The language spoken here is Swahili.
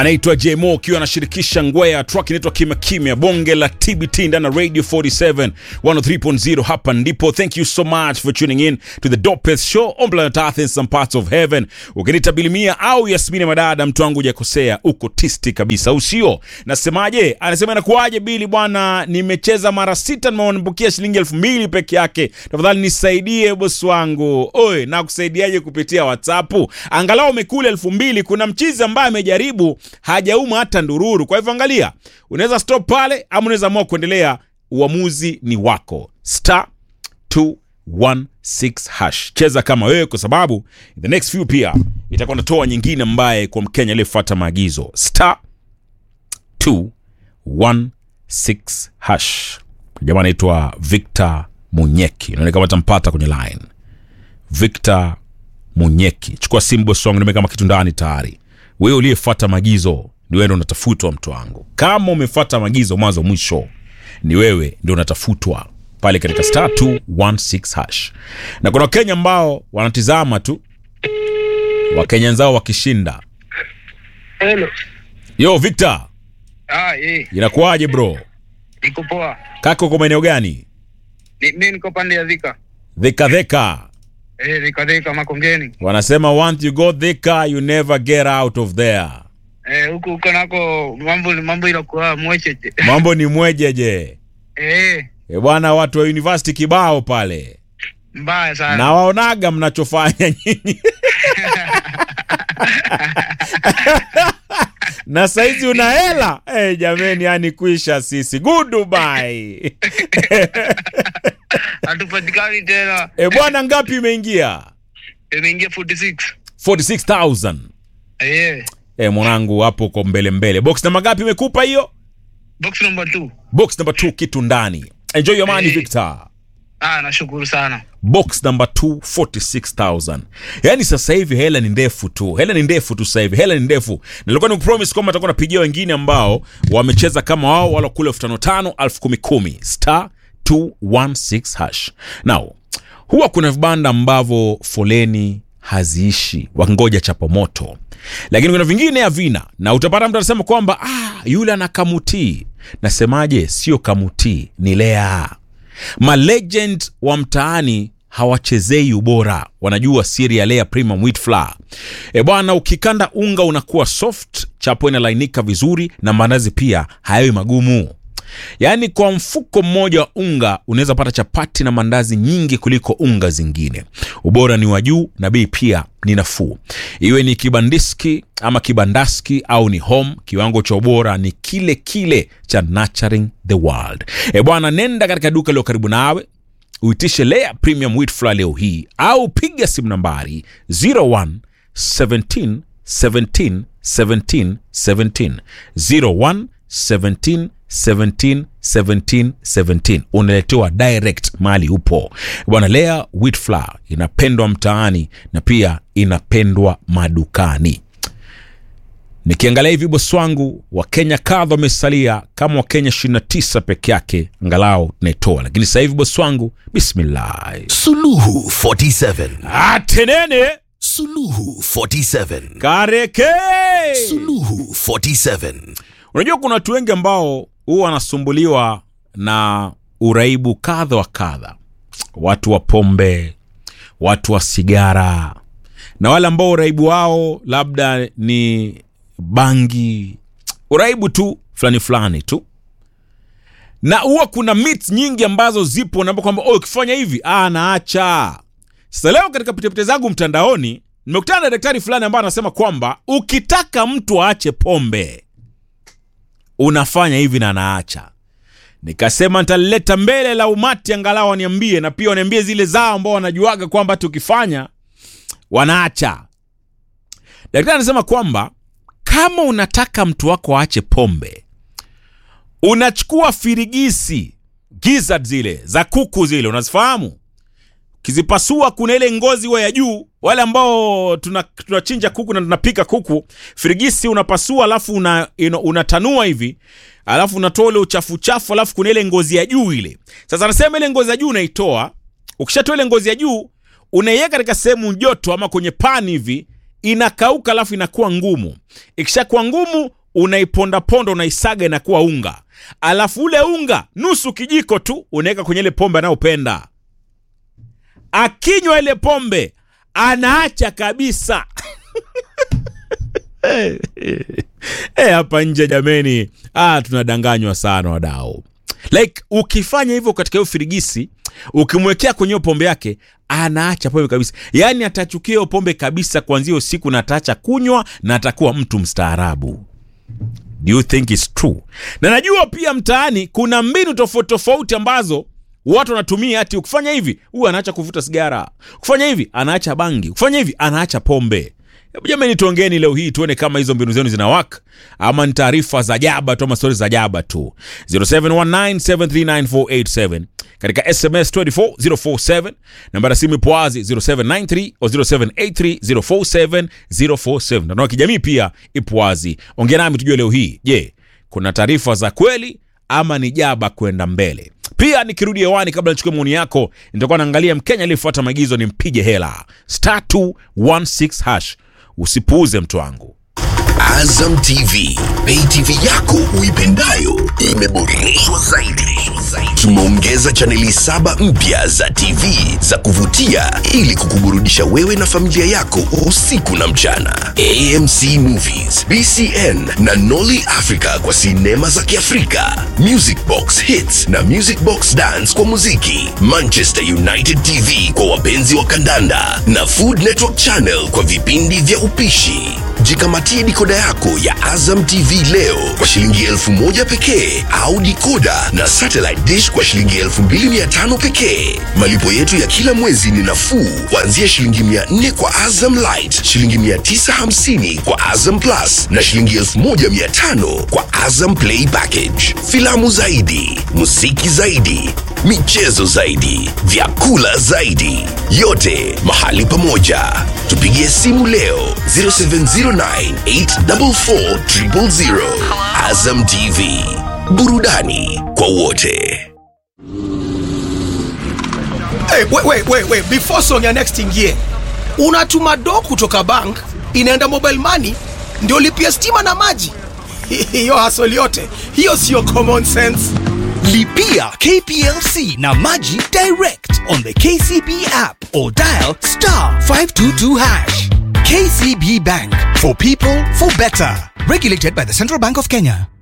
anaitwa Jmo akiwa anashirikisha ngwea track inaitwa kimya kimya, bonge la TBT ndani ya Radio 47 103.0. Hapa ndipo. Thank you so much for tuning in to the dopest show on planet Earth in some parts of heaven. Ukinita Bilimia au Yasmini Madada, mtu wangu hujakosea, uko tisti kabisa, usio nasemaje? Anasema inakuwaje Bili bwana, nimecheza mara sita, nimeambukia shilingi elfu mbili peke yake. Tafadhali nisaidie bosi wangu. Oi, na kusaidiaje kupitia WhatsApp? Angalau umekula elfu mbili. Kuna mchizi ambaye amejaribu hajauma hata ndururu. Kwa hivyo angalia, unaweza stop pale ama unaweza amua kuendelea. Uamuzi ni wako. Star 216 hash. Cheza kama wewe, kwa sababu in the next few pia itakuwa natoa nyingine ambaye kwa Mkenya aliyefuata maagizo. Star 216 hash. Jamaa anaitwa Victor Munyeki, naona kama tampata kwenye line. Victor Munyeki, chukua simu bosi wangu, nimeweka kama kitu ndani tayari. Wewe uliyefuata maagizo ni wewe ndo unatafutwa, mtu wangu. Kama umefuata maagizo mwanzo mwisho, ni wewe ndio unatafutwa pale katika star 216 hash. Na kuna Wakenya ambao wanatizama tu Wakenya wenzao wakishinda. Hello. Yo Victor, Ah, eh, inakuwaje bro? niko poa. Kaka uko maeneo gani? Ni, mimi niko pande ya Thika. Dhika dhika. Eh, Thika Thika Makongeni. Wanasema once you go dhika you never get out of there. Eh, huko huko nako mambo mambo inakuwa mwecheche. Mambo ni mwejeje. Eh, E bwana, watu wa university kibao pale mbaya sana. na waonaga mnachofanya nyinyi na saizi una hela hey, jameni, yani kuisha sisi goodbye. Hatupatikani tena. E bwana, ngapi imeingia? Imeingia 46. 46000 Eh, e, mwanangu hapo uko mbele mbele. Box namba ngapi imekupa hiyo? box number 2. Box number 2 kitu ndani. Enjoy your money Hey. Victor. Ah, nashukuru sana. box number 2 46000 yaani sasa hivi hela ni ndefu tu hela ni ndefu tu sasa hivi hela ni ndefu Na nilikuwa nikupromise kwamba atakuwa napigia wengine ambao wamecheza kama wao wala kule elfu tano tano elfu kumi kumi star 216 hash now huwa kuna vibanda ambavyo foleni haziishi wakingoja chapa moto lakini kuna vingine havina na utapata mtu anasema kwamba ah, yule ana kamutii nasemaje sio kamutii ni lea malegend wa mtaani hawachezei ubora wanajua siri ya lea premium wheat flour e bwana ukikanda unga unakuwa soft chapo inalainika vizuri na maandazi pia hayawi magumu yaani kwa mfuko mmoja wa unga unaweza pata chapati na mandazi nyingi kuliko unga zingine ubora ni wa juu na bei pia ni nafuu iwe ni kibandiski ama kibandaski au ni home kiwango cha ubora ni kile kile cha nurturing the world e bwana nenda katika duka lilo karibu nawe uitishe lea premium wheat flour leo hii au piga simu nambari 01 17 17 17 17 01 17 17 17 17 unaletewa direct mali upo bwana lea wheat flour inapendwa mtaani na pia inapendwa madukani nikiangalia hivi bosi wangu wakenya kadha wamesalia kama wakenya 29 peke yake angalau tunaitoa lakini sasa hivi bosi wangu bismillah Suluhu 47. atenene Suluhu 47. kareke Suluhu 47. unajua kuna watu wengi ambao huwa wanasumbuliwa na uraibu kadha wa kadha watu wa pombe watu wa sigara na wale ambao uraibu wao labda ni bangi uraibu tu fulani fulani tu na huwa kuna myths nyingi ambazo zipo naamba kwamba oh, ukifanya hivi ah, naacha sasa leo katika pitepite zangu mtandaoni nimekutana na daktari fulani ambaye anasema kwamba ukitaka mtu aache pombe unafanya hivi na naacha nikasema nitalileta mbele la umati angalau waniambie na pia waniambie zile zao ambao wanajuaga kwamba tukifanya wanaacha daktari anasema kwamba kama unataka mtu wako aache pombe unachukua firigisi gizzard zile za kuku zile unazifahamu kizipasua kuna ile ngozi wa ya juu wale ambao tuna- tunachinja kuku na tunapika kuku firigisi unapasua alafu una, ino- unatanua hivi alafu unatoa ule uchafu chafu alafu kuna ile ngozi ya juu ile sasa anasema ile ngozi ya juu unaitoa ukishatoa ile ngozi ya juu unaiweka katika sehemu joto ama kwenye pani hivi inakauka alafu inakuwa ngumu ikishakuwa ngumu unaipondaponda unaisaga inakuwa unga alafu ule unga nusu kijiko tu unaweka kwenye ile pombe anayopenda akinywa ile pombe anaacha kabisa Eh, hapa nje jameni ah, tunadanganywa sana wadau like ukifanya hivyo katika hiyo firigisi ukimwekea kwenye hiyo pombe yake anaacha pombe kabisa yaani atachukia hiyo pombe kabisa kuanzia usiku na ataacha kunywa na atakuwa mtu mstaarabu do you think it's true na najua pia mtaani kuna mbinu tofauti tofauti ambazo watu wanatumia ati ukifanya hivi huyu anaacha kuvuta sigara kufanya hivi anaacha bangi kufanya hivi anaacha pombe Hebu jamani tuongeni leo hii tuone kama hizo mbinu zenu zina work ama ni taarifa za jaba tu ama stori za jaba tu 0719739487 katika sms 24047 nambari ya simu ipo wazi 0793 o 0783047047 na kijamii pia ipo wazi ongea nami tujue leo hii je kuna taarifa za kweli ama ni jaba kwenda mbele pia nikirudi hewani kabla nichukue maoni yako nitakuwa naangalia mkenya aliyefuata maagizo ni mpige hela star 216 hash usipuuze mtu wangu Azam TV, pay TV yako uipendayo imeboreshwa zaidi. Tumeongeza chaneli saba mpya za TV za kuvutia ili kukuburudisha wewe na familia yako usiku na mchana. AMC Movies, BCN na Nolly Africa kwa sinema za Kiafrika, Music Box Hits na Music Box Dance kwa muziki, Manchester United TV kwa wapenzi wa kandanda na Food Network Channel kwa vipindi vya upishi. Jikamatie dikoda yako ya Azam TV leo kwa shilingi elfu moja pekee au dikoda na satellite dish kwa shilingi elfu mbili mia tano pekee. Malipo yetu ya kila mwezi ni nafuu kuanzia shilingi mia nne kwa Azam Light, shilingi mia tisa hamsini kwa Azam Plus na shilingi elfu moja mia tano kwa Azam Play Package. Filamu zaidi, muziki zaidi, michezo zaidi, vyakula zaidi, yote mahali pamoja. Tupigie simu leo 0709844000. Azam TV, burudani kwa wote. Hey, wait, wait, wait, wait. Before song ya next ingie, unatuma do kutoka bank inaenda mobile money ndio lipia stima na maji. Hiyo hasoli yote hiyo sio common sense. Lipia KPLC na Maji direct on the KCB app or dial star 522 hash. KCB Bank for people for better. Regulated by the Central Bank of Kenya.